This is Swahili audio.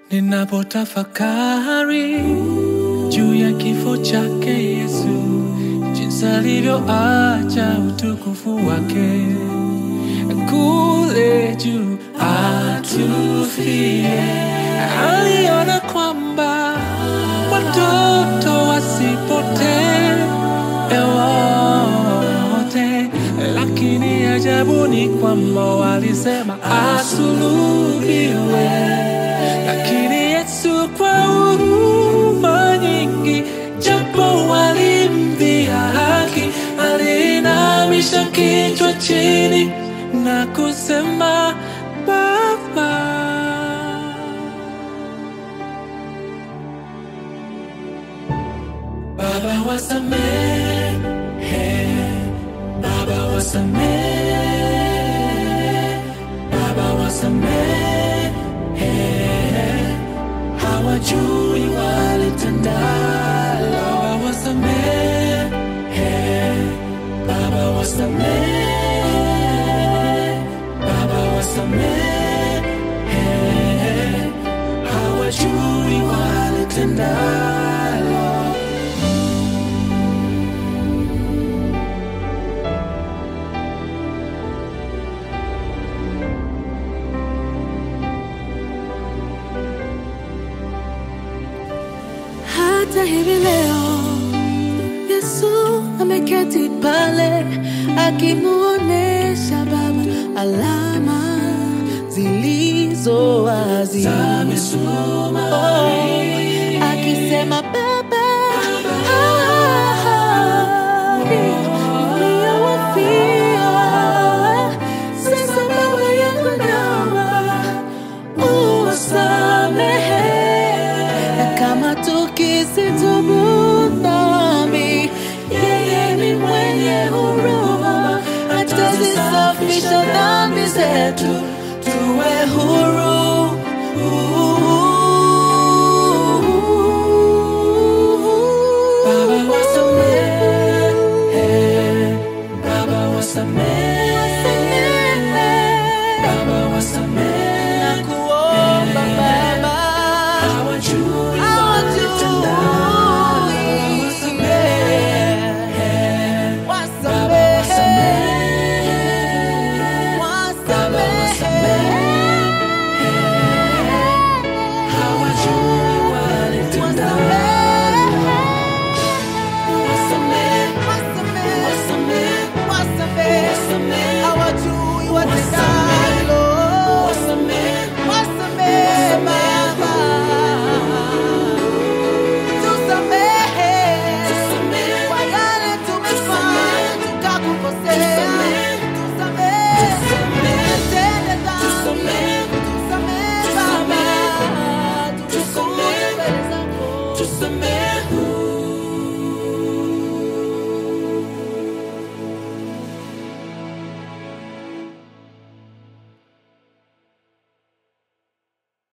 Ninapotafakari juu ya kifo chake Yesu, jinsi alivyoacha utukufu wake kule juu atufie, aliona kwamba watoto wasipotee wote, lakini ajabu ni kwamba walisema asulubiwe, lakini Yesu kwa huruma nyingi, japo walimdhia haki, aliinamisha kichwa chini na kusema Baba. Baba wasamehe, Baba wasamehe, Baba wasamehe, hawajui walitendalo. Baba wasamehe, Baba wasamehe, Baba wasamehe, hawajui walitendalo. Hata hivi leo Yesu ameketi pale akimuonesha Baba alama zilizo wazi Za misumari. Oh, akisema Baba hawa niliyowafia sasa Baba yangu naomba uwasamehe na kama tukisitubu dhambi, yeye ni mwenye huruma, atazisafisha dhambi zetu